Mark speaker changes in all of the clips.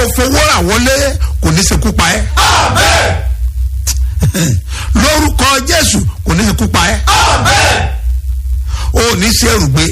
Speaker 1: fowó rà wọlé kò ní ṣekú pa ẹ́ lórúkọ jésù kò ní ṣekú pa ẹ́ o ní ṣe èrùgbé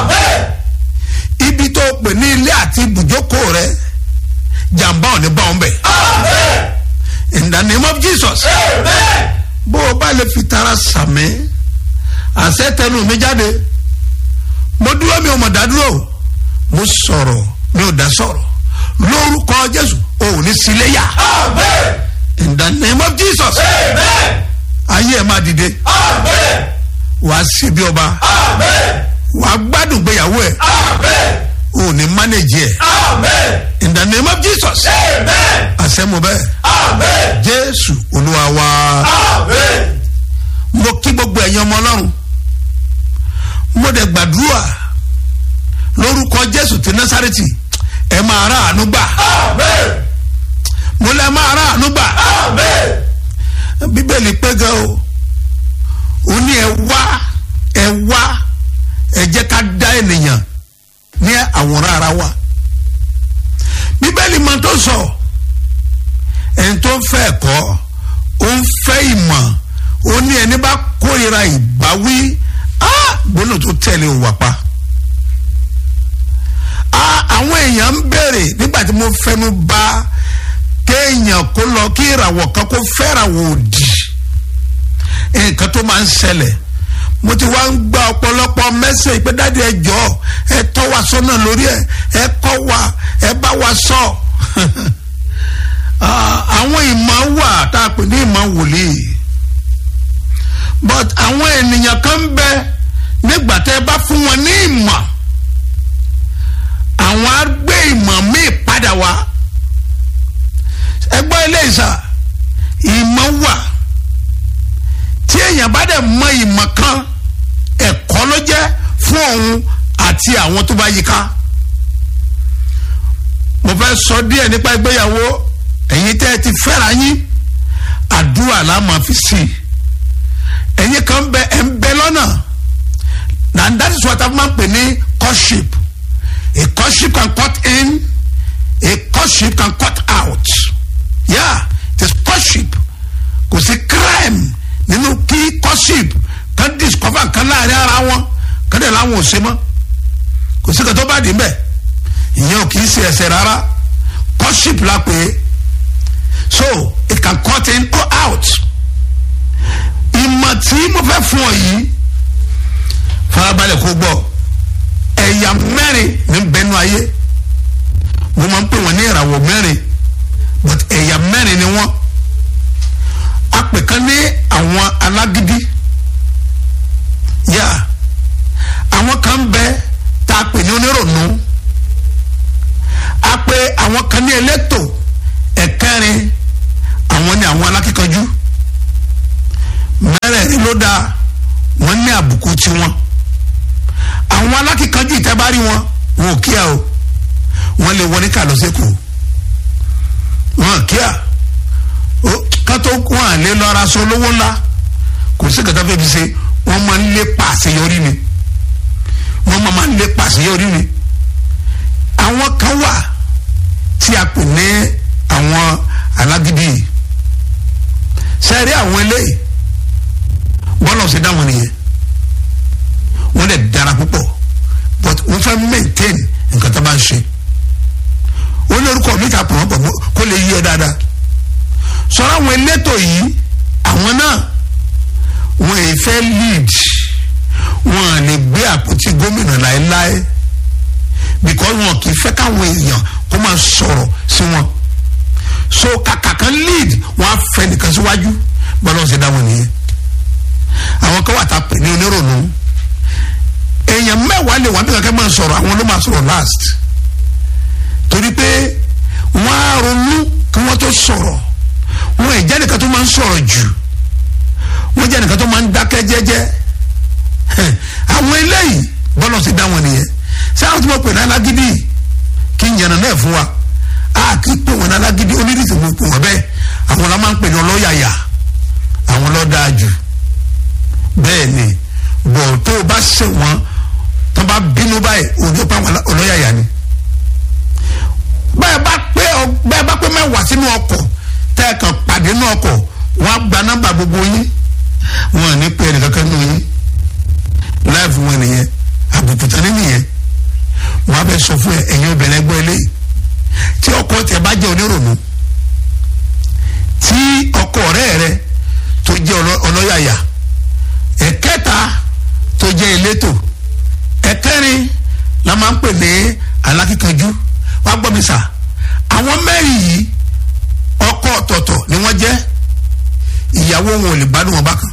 Speaker 1: ibi tó pè ní ilé àti ibùjókòó rẹ jàǹbá ò ní bá wọn bẹ̀ in the name of jesus bó o bá lè fi tara sàmì àṣẹ tẹnu mi jáde mo dúró mi ò mọ̀ dádúró mo sọ̀rọ̀ mi ò dá sọ̀rọ̀ lórúkọ jésù o ò ní síléyà in the name of jesus ayé ẹ máa dìde wàá sí bí ọba wàá gbádùn gbéyàwó ẹ o ò ní mánéjì ẹ in the name of jesus àṣẹ mo bẹ́ẹ̀ jésù olúwa wa mo kí gbogbo ẹ̀yin ọmọ ọlọ́run mo dẹ̀ gbàdúrà lórúkọ jésù ti násàrètì ẹ máa rà àánú gbà mo lẹ máa rà àánú gbà bíbélì pé gan o ó ní ẹ wá ẹ wá ẹ jẹ́ ká dá ènìyàn ní àwòrán ara wa bíbélì máa tó sọ ẹni tó ń fẹ́ ẹ̀kọ́ ó ń fẹ́ ìmọ̀ ó ní ẹni bá kórìíra ìbáwí gbóná tó tẹ̀lé ò wà pa àwọn èèyàn ń béèrè nígbà tí mo fẹnu bà kéèyàn kó lọ kí ìràwọ̀ kan kó fẹ́ràwọ̀ òdì nǹkan tó máa ń ṣẹlẹ̀ mo ti wá ń gba ọ̀pọ̀lọpọ̀ mẹ́sẹ̀ pé dáàdi ẹ jọ ẹ tọ́ wa sọ́nà lórí ẹ ẹ kọ́ wa ẹ bá wa sọ àwọn ìmọ̀ wà tá a pè ní ìmọ̀ wòlíì but àwọn ènìyàn kan ń bẹ nígbà tẹ́ ẹ bá fún wọn ní ìmọ̀ àwọn á gbé ìmọ̀ míì padà wá ẹgbẹ́ ilé ìsà ìmọ̀ wà tí èèyàn bá dẹ̀ mọ ìmọ̀ kan ẹ̀kọ́ ló jẹ́ fún òun àti àwọn tó bá yí ká mo fẹ́ sọ díẹ̀ nípa ìgbéyàwó ẹ̀yin tẹ́ ẹ ti fẹ́ra yín àdúrà la máa fi sí i ẹ̀yin kan bẹ ẹ̀ ń bẹ lọ́nà and that is what a máa ń pè ní courtship a courtship can cut in a courtship can cut out yeah it is courtship kò sí crime nínú kí courtship kan discover kan láàrin ara wọn kan dẹ̀ láwọn ò ṣe mọ́ kò sí kan tó bá dì í bẹ́ẹ̀ ìyẹn ò kì í ṣe ẹsẹ̀ rárá courtship la pè é so it can cut in or out ìmọ̀ tí mo fẹ́ fún ọ yìí farabalẹ̀ kó gbọ́ ẹ̀yà mẹ́rin ní bẹ́nu ayé mo máa ń pè wọ́n ní ìràwọ̀ mẹ́rin but ẹ̀yà mẹ́rin ni wọ́n apè kan ní àwọn alágídí yá àwọn kan ń bẹ tá a pè ní onírònú a pè àwọn kan ní elétò ẹ̀kẹrin àwọn ní àwọn alákíkanjú mẹ́rẹ̀ẹ̀rin ló dáa wọ́n ní àbùkù tiwọn àwọn alákíkanjú ìtẹ́bárí wọn wọn ò kíá o wọ́n lè wọ ní kàlọ́sẹ́kù wọn ò kíá kátó wọn à lè lọ ara sọ lówó ńlá kò sí kàtà fẹ́ fi ṣe wọ́n máa ń lé pàṣeyọrí ni wọ́n máa ń lé pàṣeyọrí ni àwọn kan wà tí a pè ní àwọn alágídí yìí sẹ́ẹ̀rí àwọn eléyìí bọ́lá ọ̀sẹ̀ dáwọn nìyẹn wọ́n lè dára púpọ̀ but wọ́n fẹ́ maintain nǹkan tó bá ń ṣe wọ́n lórúkọ mi ta pọ̀ wọ́n pọ̀ kó lè yí ẹ dáadáa sọ̀rọ̀ àwọn elétò yìí àwọn náà wọ́n èyí fẹ́ lead wọ́n à lè gbé àpótí gómìnà láéláé because wọn kì í fẹ́ káwọn èèyàn kó máa sọ̀rọ̀ sí wọn so kàkà kan lead wọ́n á fẹ́ nìkan síwájú bọ́lá ọ̀sẹ̀ dáwọn nìyẹn àwọn kan wà tá a pè ní onírònú èèyàn mẹ́wàá lè wà bí kankan máa sọ̀rọ̀ àwọn ló máa sọ̀rọ̀ last torí pé wọ́n á ronú kí wọ́n tó sọ̀rọ̀ wọ́n ì jẹ́ nìkan tó máa ń sọ̀rọ̀ jù wọ́n jẹ́ nìkan tó máa ń dákẹ́ jẹ́jẹ́ àwọn eléyìí bọ́lá ti dá wọn nìyẹn ṣé àwọn tí wọ́n pè ní alágídí kí n yànnà náà fún wa a kì í pè wọn ní alágídí onírìsì mo pè wọn bẹ́ẹ̀ àwọn la máa ń pè ní ọlọ́yàyà àwọn ló dáa jù bẹ́ẹ̀ ni bọ̀ tó o bá ṣe wọn tó bá bínú báyìí òjò pa wọn ọlọ́yàyà ni báyìí bá pé bẹ́ẹ̀ bá pé mẹ́wàá sínú ọkọ̀ tẹ́ ẹ kàn pàdé nínú ọkọ̀ wọ́n á gba nọ́mbà gbogbo yín wọn ò ní pè é nìkankan nínú yín láìfún wọn nìyẹn àbùkù tán ní nìyẹn wọn á bẹ sọ fún ẹ ẹ̀yin obìnrin ẹgbẹ́ eléyìí tí ọkọ tẹ bá jẹ́ onírònú tí ọkọ ọ̀rẹ́ rẹ tó jẹ́ ọlọ́- ọlọ́yàyà ẹ̀kẹta tó jẹ́ elétò ẹ̀kẹrin la máa ń pè ní alákìkanjú wàá gbọ́ mi sà àwọn mẹ́rin yìí ọkọ ọ̀tọ̀ọ̀tọ̀ ni wọ́n jẹ́ ìyàwó wọn ò lè gbádùn wọn bákan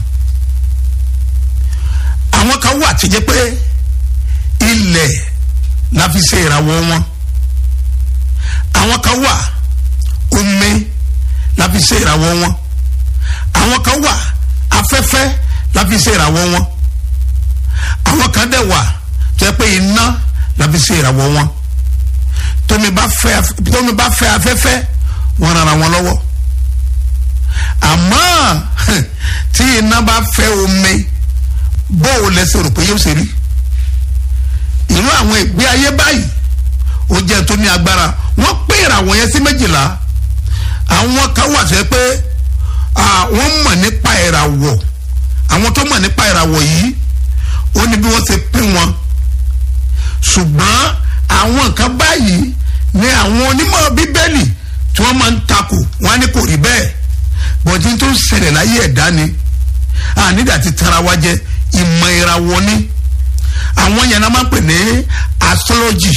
Speaker 1: àwọn kan wà tó jẹ́ pé ilẹ̀ la fi ṣe ìràwọ̀ wọn àwọn kan wà omi la fi ṣe ìràwọ̀ wọn àwọn kan wà afẹ́fẹ́ la fi ṣe ìràwọ̀ wọn àwọn kan dẹ̀ wà tó jẹ́ pé iná la fi ṣe ìràwọ̀ wọn tómi bá fẹ́ tómi bá fẹ́ afẹ́fẹ́ wọn ràn wọn lọ́wọ́ àmọ́ tí iná bá fẹ́ omi bóò lẹ́sẹ̀ rò pé yóò ṣe rí irú àwọn ìgbé ayé báyìí ó jẹ́ tó ní agbára wọ́n pé ìràwọ̀ yẹn sí méjìlá àwọn kan wà sẹ́ pé ah, wọ́n mọ̀ nípa ìràwọ̀ àwọn tó mọ̀ nípa ìràwọ̀ yìí ó ní bí wọ́n ṣe pín wọn ṣùgbọ́n àwọn nǹkan báyìí ni àwọn onímọ̀ bíbélì tí wọ́n máa ń takò wọ́n á ní kò rí bẹ́ẹ̀ bọ̀dí tó ń ṣẹlẹ̀ láyé ẹ̀dá ni ànídà ti tara wa jẹ ìmọ̀ ìràwọ̀ ni àwọn yẹn náà máa ń pè ní astrology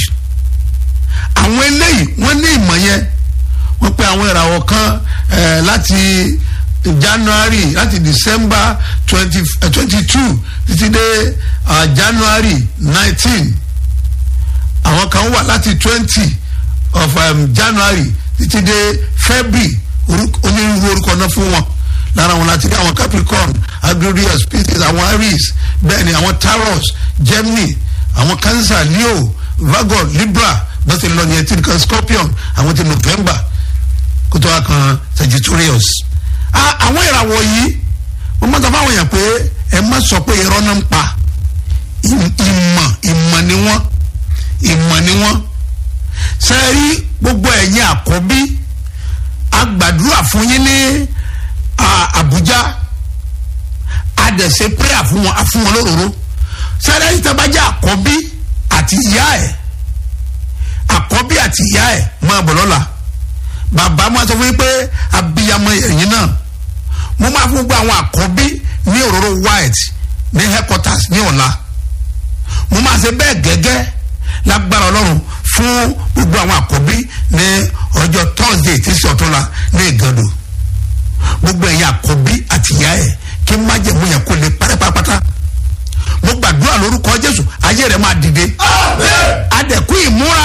Speaker 1: àwọn eléyìí wọ́n ní ìmọ̀ yẹn wọ́n pe àwọn ìràwọ̀ kan eh, láti january láti december twenty twenty two títí dé ah, january nineteen àwọn kan wà láti twenty of um, january títí dé february orúkọ- onírúurú orúkọ náà fún wọn lára wọn láti rí àwọn capricorn agrarius pisces àwọn aries bẹ́ẹ̀ ni àwọn taurus gemini àwọn cancer leo virgo libra bó ti lọ nìyẹn tí nìkan scorpion àwọn ti november kó tó wá kan sagittarius. Ah, àwọn ìràwọ̀ yìí wọ́n máa sọ fáwọn èèyàn pé ẹ má sọ pé irọ́ náà ń pa Ìm- ìmọ̀ ìmọ̀ ni wọ́n ìmọ̀ ni wọ́n sẹ́ẹ̀rí gbogbo ẹ̀yin àkọ́bí agbàdúrà fún yín ní ah, Àbújá adẹ̀sẹ̀ prayer fún wọn fún wọn lóróró sẹ́ẹ̀rí ẹ̀yin tẹ́ bá jẹ́ àkọ́bí àti ìyá ẹ̀ àkọ́bí àti ìyá ẹ̀ máa bọ̀ lọ́la bàbá máa sọ fún yín pé abiyamọ ẹ̀yin náà mo máa fún gbogbo àwọn àkọ́bí ní òróró white ní headquarters ní ọ̀la mo máa ṣe bẹ́ẹ̀ gẹ́gẹ́ lágbára ọlọ́run fún gbogbo àwọn àkọ́bí ní ọjọ́ thursday tí sì ọ̀túnla ní ìgànnù gbogbo ẹ̀yin àkọ́bí àti ìyá ẹ̀ kí májẹ̀mú yẹn kó lè pátápátá mo gbàdúrà lórúkọ jésù ayé rẹ̀ máa dìde adẹ̀kú ìmúra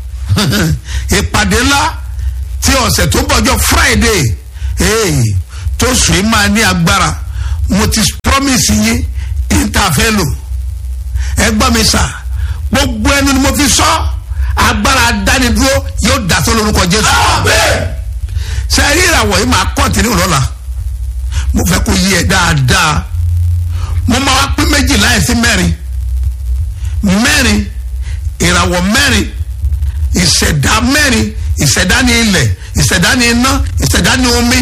Speaker 1: ìpàdé ńlá tí ọ̀sẹ̀ tó bọ̀jọ́ friday hey, tó sùn yìí máa ní agbára mo ti promise yín ìtàfẹ́ lò ẹ gbọ́ mi sà gbogbo ẹnu ni mo fi sọ agbára dánidúró yóò dasọ lórúkọ jésù ṣe rí ìràwọ̀ yìí máa kọ́ntínú lọ́la mo fẹ́ kó yí ẹ dáadáa mo máa wá pín méjì láì sí mẹ́rin mẹ́rin ìràwọ̀ mẹ́rin ìṣẹ̀dá mẹ́rin ìṣẹ̀dá ní ilẹ̀ ìṣẹ̀dá ní iná ìṣẹ̀dá ní omi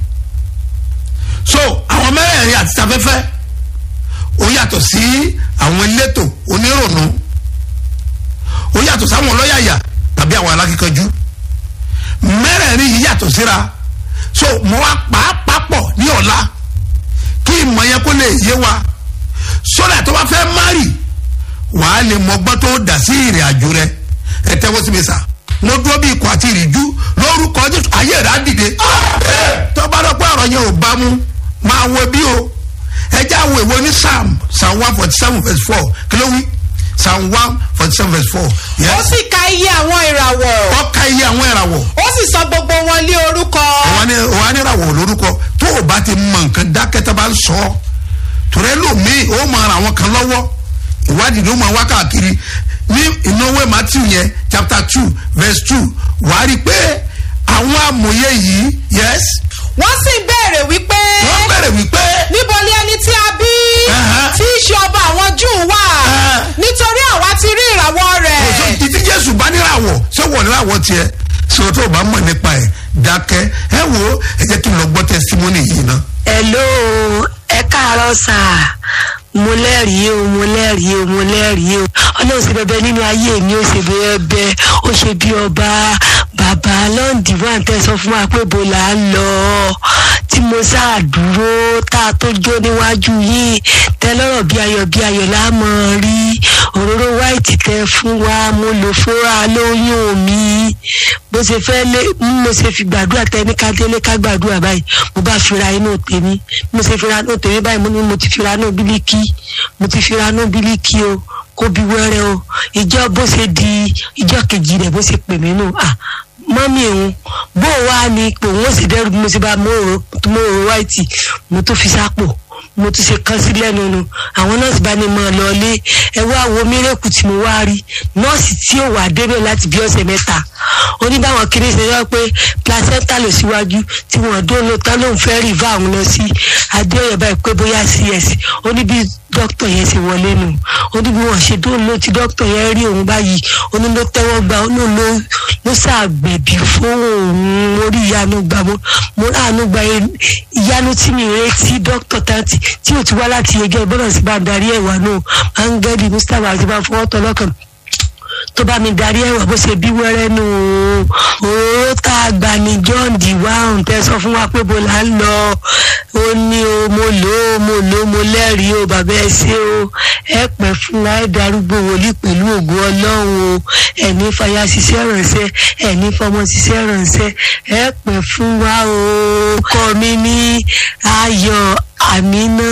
Speaker 1: so àwọn mẹ́rẹ̀ẹ̀rin àti afẹ́fẹ́ ó yàtọ̀ sí àwọn elétò onírònú ó yàtọ̀ sáwọn ọlọ́yàyà tàbí àwọn alákíkanjú mẹ́rẹ̀ẹ̀rin yìí yàtọ̀ síra so mo wá pàápàá pọ̀ ní ọ̀la kí ìmọ̀ yẹn kó lè yé wa sọ́dà tó bá fẹ́ márì wàá lè mọgbọ́n tó dà sí ìrìn àjò rẹ ẹ tẹ́wọ́ sí mi sà mo dúró bí ikọ̀ àti ìrìjú lórúkọ jésù ayé rẹ̀ á dìde tó bá dọ́pọ̀ ọ̀rọ̀ yẹn ò bá mú máa wo bí o ẹ jẹ́ àwọn èwo ní psalm psalm one forty seven verse four kí ló wí psalm one forty seven verse four.
Speaker 2: ó sì ka iye àwọn ìràwọ̀
Speaker 1: ọkà iye àwọn ìràwọ̀
Speaker 2: ó sì sọ gbogbo wọn lé orúkọ
Speaker 1: òun ní òun ní ìràwọ̀ lórúkọ tó o bá ti mọ nǹkan dákẹ́tà bá ń sọ ọ́ torí lómi ó máa ra àwọn kan lọ́wọ́ ìwádìí ló máa wá káàkiri ní ìnáwó matthew yẹn chapter two verse two wàá rí i pé àwọn amòye yìí yes
Speaker 2: wọ́n sì béèrè wípé
Speaker 1: wọ́n bẹ̀rẹ̀ wípé
Speaker 2: níbo ni ẹni tí a bí
Speaker 1: Ẹ̀hẹ́.
Speaker 2: tí í ṣe ọba àwọn júù wà
Speaker 1: Ẹ̀hẹ́.
Speaker 2: nítorí àwa ti rí ìràwọ̀
Speaker 1: òṣò
Speaker 2: rẹ̀
Speaker 1: títí jésù bá níràwọ̀ ṣé wọ́n wọn láwọ tiẹ̀ sọ tó o bá mọ̀ nípa ẹ̀ dákẹ́ ẹ wo ẹ jẹ́ kí n lọ gbọ́ testimony yìí ná.
Speaker 3: hello ẹ káàárọ̀ sà mo lẹ́rìí o mo lẹ́rìí o mo lẹ́rìí o ọlọ́run ṣe bẹbẹ nínú ayé mi ó ṣe bẹbẹ ó ṣe bí ọba bàbá lọ́ǹdì wà ń tẹ̀sán fún wa pé bó là ń lọ tí mo sáà dúró tá a tó jó níwájú yìí tẹ́lọ́rọ̀ bí ayọ̀ bí ayọ̀ lámọ̀ rí òróró white tẹ fún wa mo lò fúnra lóyún mi bó ṣe fẹ́ lé mo ṣe fi gbàdúrà tẹ ní kádélé ká gbàdúrà báyìí mo bá fira inú tèmi mo ṣe fira inú tèmi báyìí mo ní mo ti fira inú bílíkì mo ti fira inú bílíkì o kó bí wẹ́rẹ́ o ìjọ bó ṣe di ìjọ kejì rẹ̀ bó ṣe pè mí nù ah mọ́mí òun bó o wá ní pé òun ó sì dẹ́rù bí mo ṣe bá mòrò mòrò white mo tó fi sápò mo tún ṣe kán sí lẹ́nu nu àwọn nọ́ọ̀sì bá ní mọ́ ọ lọ́ọ́lé ẹ wá wo mírèkù tí mo wá rí nọ́ọ̀sì tí ò wà débẹ̀ láti bí ọ̀sẹ̀ mẹ́ta ó ní báwọn kiri ṣe yọ pé placenta lò síwájú tí wọ́n dún ló tán lóun fẹ́ rìvá àwọn lọ sí adéọyọ báyìí pé bóyá cs ó ní bí dókítà yẹn ṣe wọlé nù ó ní bí wọ́n ṣe dún ló tí dókítà yẹn rí òun báyìí ó ní ló tẹ́wọ́ gbà ó ní ló ló ṣàgbẹ̀bí fún òun orí ìyanu gbà mo mo ráàánú gba ìyanu tí mi retí dókítà tanti tí ò ti wá láti yege gbọ́dọ̀ sí bá darí ẹ̀wà náà áńgẹ́lì mustapha àti bá fọwọ́ tọ́ lọ́kàn tó bá mi darí ẹ̀wà bó ṣe bí wẹ́rẹ́ nù òróró tá a gbà ní john d wahun tẹ sọ fún wa pé bó là ń lọ ó ní o mo lò ó mo lò ó mo lẹ́rìí o bàbá ẹ ṣé o ẹ pẹ́ fún wa ẹ darúgbó wòlíì pẹ̀lú ògùn ọlọ́run o ẹ̀ní fàyà ṣiṣẹ́ ránṣẹ́ ẹ̀ní fọmọ ṣiṣẹ́ ránṣẹ́ ẹ pẹ́ fún wa o kọ́ mi ní ayọ̀ àmínà